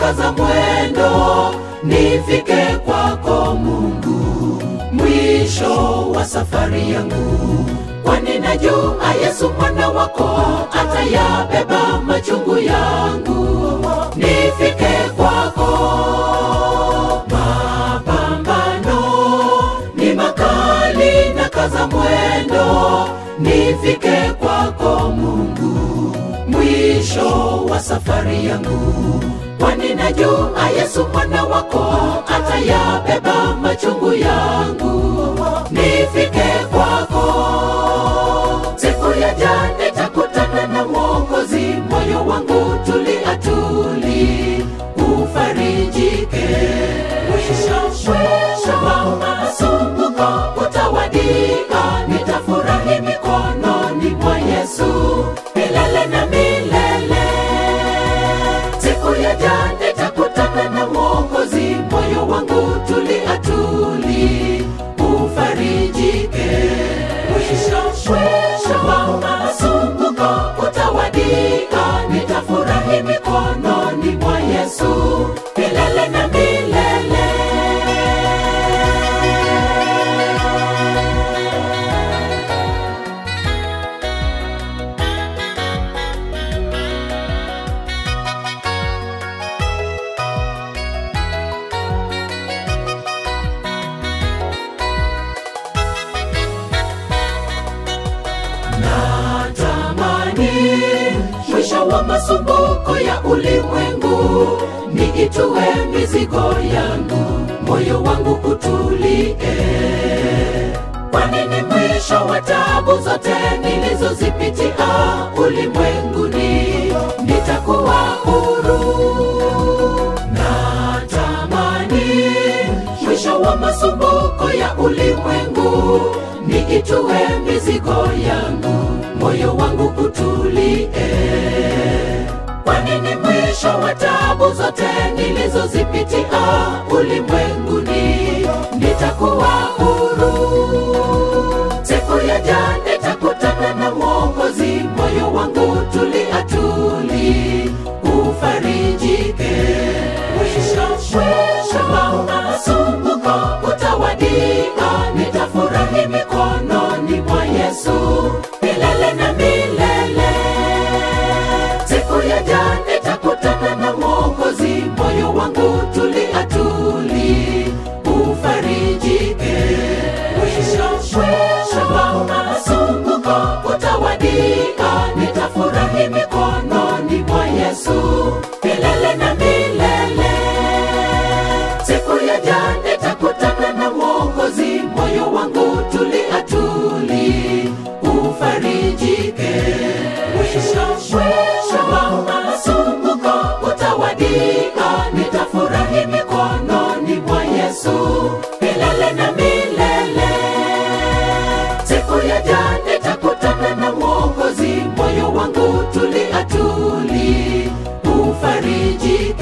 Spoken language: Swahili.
nakaza mwendo nifike kwako Mungu, mwisho wa safari yangu, kwani najua Yesu mwana wako atayabeba machungu yangu, nifike kwako. Mapambano ni makali, nakaza mwendo nifike kwako Mungu, mwisho wa safari yangu, kwani najua Yesu mwana wako atayabeba machungu yangu, nifike kwako. Siku ya jana nitakutana na Mwokozi, moyo wangu tulia tuli, ufarijike. Mwisho mwisho wa masumbuko utawadia, nitafurahi mikononi mwa Yesu milele na milele. Siku ya jana nitakutana na Mwokozi, moyo wangu tulia tuli, ufarijike. Mwisho mwisho wa masumbuko utawadia, nitafurahi mikononi mwa Yesu milele na milele. natamani mwisho wa masumbuko ya ulimwengu niitue mizigo yangu moyo wangu utulie kwani ni mwisho wa tabu zote nilizozipitia ulimwenguni nitakuwa huru natamani mwisho wa masumbuko ya ulimwengu niitue mizigo yangu moyo wangu utulie kwani ni mwisho wa tabu zote nilizozipitia ulimwenguni nitakuwa huru siku ya jana nitakutana na mwokozi moyo wangu tulia tuli ufarijike mwisho mwisho wa masumbuko utawadia nitafurahi mikononi mwa yesu milele na milele siku ya jana nitakutana na mwokozi moyo wangu tulia tuli ufarijike mwisho mwisho wa masumbuko utawadia nitafurahi mikononi mwa yesu milele na milele siku ya jana nitakutana na mwokozi moyo wangu tulia tuli ufarijike mwisho mwisho wa masumbuko utawadia nitafurahi mikononi mwa yesu milele na milele siku ya jana nitakutana na mwokozi moyo wangu tulia tuli ufarijike